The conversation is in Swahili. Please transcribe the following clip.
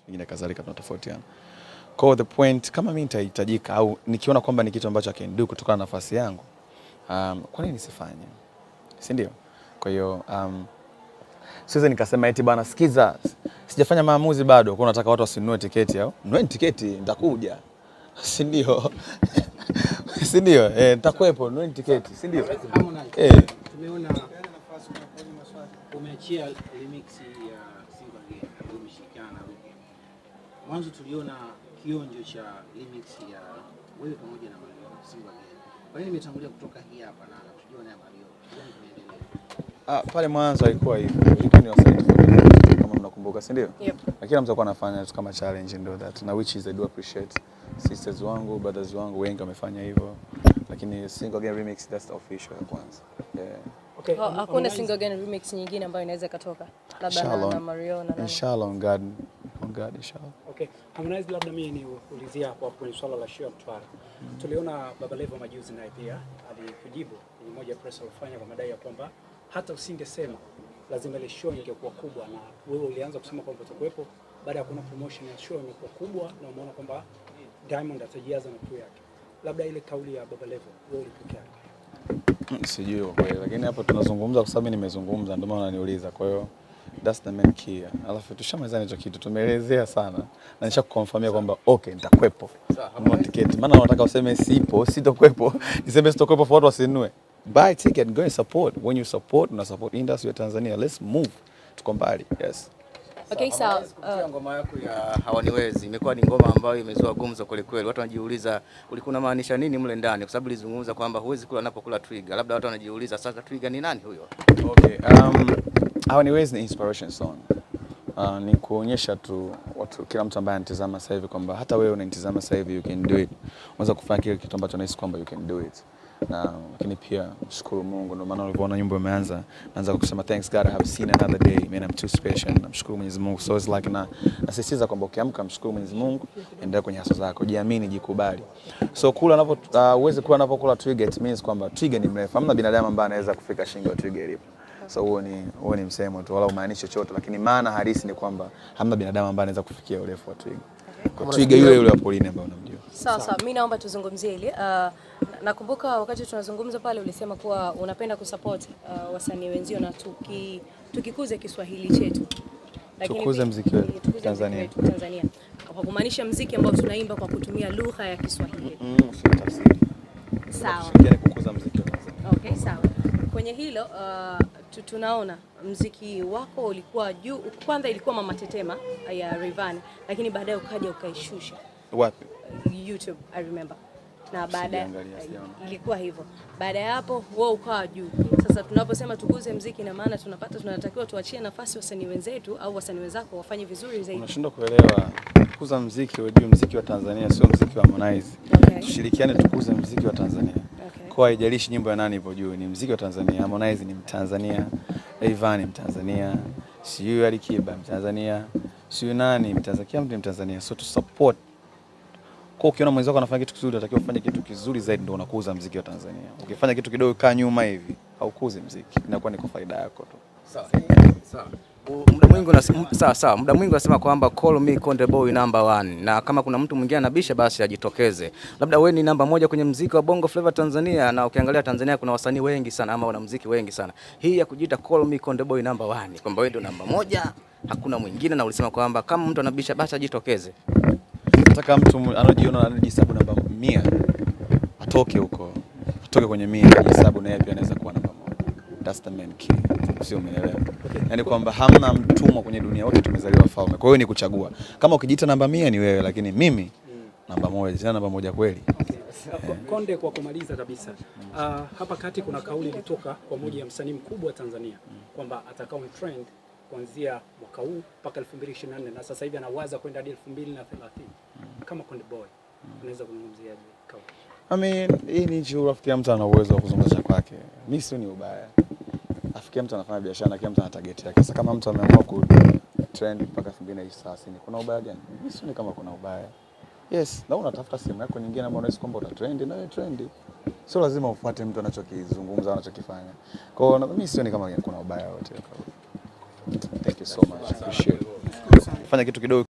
vingine kadhalika tunatofautiana. Kwa hiyo the point kama mimi nitahitajika au nikiona kwamba ni kitu ambacho I can do kutokana na nafasi yangu, um, kwa nini nisifanye? Si ndio? Kwa hiyo um, siwezi nikasema eti bana, sikiza, sijafanya maamuzi bado, kwa nataka watu wasinunue tiketi au nunueni tiketi, nitakuja, si ndio? si ndio? Eh, nitakuwepo, nunueni tiketi, si ndio? Harmonize, Eh, tumeona umeachia remix ya Single Again ambayo umeshirikiana na Ruge. Mwanzo tuliona kionjo cha remix ya wewe pamoja na Mario Single Again. Kwa nini imetangulia kutoka hii hapa na tujue na Mario? Kitu gani kinaendelea? ah, pale mwanzo haikuwa hivyo, ilikuwa ni wasanii tofauti kama mnakumbuka, si ndio? Yep. Na kila mtu alikuwa anafanya tu kama challenge and all that, na which is I do appreciate sisters wangu, brothers wangu wengi wamefanya hivyo, lakini Single Again remix that's the official ya kwanza yeah. Okay, Ha- Hakuna Harmonize- single again remix nyingine ambayo inaweza ikatoka labda na, Inshallah. na Mario na nani. Inshallah on God, on God inshallah. Okay, Harmonize, labda mimi niulizia hapo hapo kwenye swala la show ya Mtwara. Tuliona Baba Levo majuzi naye pia alikujibu kwenye moja ya press alifanya kwa madai ya kwamba hata usingesema lazima ile show ingekuwa kubwa, na wewe ulianza kusema kwamba utakuwepo baada ya kuona promotion ya show imekuwa kubwa na umeona kwamba Diamond atajiaza na crew yake. Labda ile kauli ya Baba Levo wewe ulipokea? Mm, Sijui kwa kweli, lakini hapo tunazungumza kwa sababu mimi nimezungumza, ndio maana unaniuliza. Kwa hiyo that's the main key. Alafu tushamalizana hicho kitu, tumeelezea sana na nishakukonfirmia kwamba okay, nitakwepo nunua tiketi, maana nataka useme sipo, sitokwepo, niseme sitokwepo for watu wasinunue. Buy ticket, go and support. When you support, una support industry ya Tanzania. Let's move, tuko mbali. Yes. Okay, sawa. Kupitia ngoma yako ya hawaniwezi imekuwa ni ngoma ambayo imezua gumzo kweli kweli. Watu wanajiuliza ulikuwa unamaanisha nini mle ndani, kwa sababu ulizungumza kwamba huwezi kula unapokula twiga. Labda watu wanajiuliza sasa, twiga ni nani huyo? Okay. Um, Hawaniwezi ni inspiration song. Uh, ni kuonyesha tu watu, kila mtu ambaye anatizama sasa hivi kwamba hata wewe unanitizama sasa hivi, you can do it. Unaweza kufanya kile kitu ambacho unahisi kwamba you can do it. Na lakini pia mshukuru Mungu, ndio maana ulivyoona nyimbo imeanza, naanza kwa kusema thanks God I have seen another day, man I'm too special. Namshukuru Mwenyezi Mungu. So it's like na nasisitiza kwamba ukiamka mshukuru Mwenyezi Mungu, endelea kwenye haso zako, jiamini, jikubali. So kula anapo uh, uweze kula anapokula twiga it means kwamba twiga ni mrefu. Hamna binadamu ambaye anaweza kufika shingo ya twiga ilipo. So huo ni huo ni msemo tu, wala umaanishi chochote, lakini maana halisi ni kwamba hamna binadamu ambaye anaweza kufikia urefu wa twiga. Kwa twiga yule yule wa porini ambaye unamjua. Sawa sawa, mi naomba tuzungumzie ile. Uh, nakumbuka wakati tunazungumza pale ulisema kuwa unapenda kusupport uh, wasanii wenzio na tuki, tukikuze Kiswahili chetu. Lakini Tukuze pia- mziki wetu, tukuze mziki Tanzania. wetu, Tanzania. Kwa kumaanisha mziki ambao tunaimba kwa kutumia lugha ya Kiswahili. Mm, sio tafsiri. Sawa. Tushirikiane kukuza mziki wa Tanzania. Okay, sawa. Kwenye hilo uh, tu- tunaona mziki wako ulikuwa juu, kwanza ilikuwa Mama Tetema ya Rayvanny, lakini baadaye ukaja ukaishusha Wapi? YouTube, I remember. Na baadaye Sijaangalia, sijaona. ilikuwa hivyo. Baada ya hapo wewe ukawa juu. Sasa tunaposema tukuze mziki, na maana tunapata tunatakiwa tuachie nafasi wasanii wenzetu au wasanii wenzako wafanye vizuri zaidi. Unashindwa kuelewa kukuza mziki wajue mziki wa Tanzania sio mziki wa Harmonize. Okay. Tushirikiane tukuze mziki wa Tanzania. Okay. Kwa haijalishi nyimbo ya nani ipo juu, ni mziki wa Tanzania. Harmonize ni Mtanzania, Rayvanny ni Mtanzania, siyo Alikiba Mtanzania, siyo nani Mtanzania, kila mtu ni Mtanzania. So to support kwa ukiona mwenzako anafanya kitu kizuri, unatakiwa ufanye kitu kizuri zaidi, ndio unakuza mziki wa Tanzania. Ukifanya kitu kidogo kaa nyuma hivi, haukuzi mziki, inakuwa ni kwa faida yako tu. Sawa. Sawa. U- Muda mwingi unasema sawa sawa, muda mwingi unasema kwamba call me Konde Boy number one, na kama kuna mtu mwingine anabisha basi ajitokeze. Labda wewe ni namba moja kwenye mziki wa Bongo Flava Tanzania, na ukiangalia Tanzania kuna wasanii wengi sana ama wanamuziki wengi sana. Hii ya kujiita call me Konde Boy number one, kwamba wewe ndio namba moja, hakuna mwingine, na ulisema kwamba kama mtu anabisha basi ajitokeze. Nataka mtu mu- anajiona anajihesabu namba mia atoke huko, atoke kwenye mia, ajihesabu na yeye pia anaweza kuwa namba moja. That's the main key, sio? Umeelewa? Yaani kwamba hamna mtumwa kwenye dunia, wote tumezaliwa wafalme. Kwa hiyo ni kuchagua. Kama ukijiita namba mia ni wewe, lakini mimi namba moja, tena namba moja kweli. Ko- Konde, kwa kumaliza kabisa, uh, hapa kati kuna kauli ilitoka kwa moja ya msanii mkubwa wa Tanzania kwamba atakaa on trend kuanzia mwaka huu mpaka 2024 na sasa hivi anawaza kwenda hadi 2030. Kama Konde Boy, unaweza kuzungumziaje kauli? I mean, hii ni nchi huru, afu kila mtu ana uwezo wa kuzungumza cha kwake. Mimi sio ni ubaya. Afu kila mtu anafanya biashara na kila mtu ana target yake. Sasa kama mtu ameamua ku trend mpaka 2030 kuna ubaya gani? Mimi sioni kama kuna ubaya. Yes, na unatafuta sehemu yako nyingine ambayo unahisi kwamba uta trend na wewe trend. Sio lazima ufuate mtu anachokizungumza au anachokifanya. Kwa hiyo na- mimi sioni kama kuna ubaya wote. Thank you so much. Appreciate. it. Fanya kitu kidogo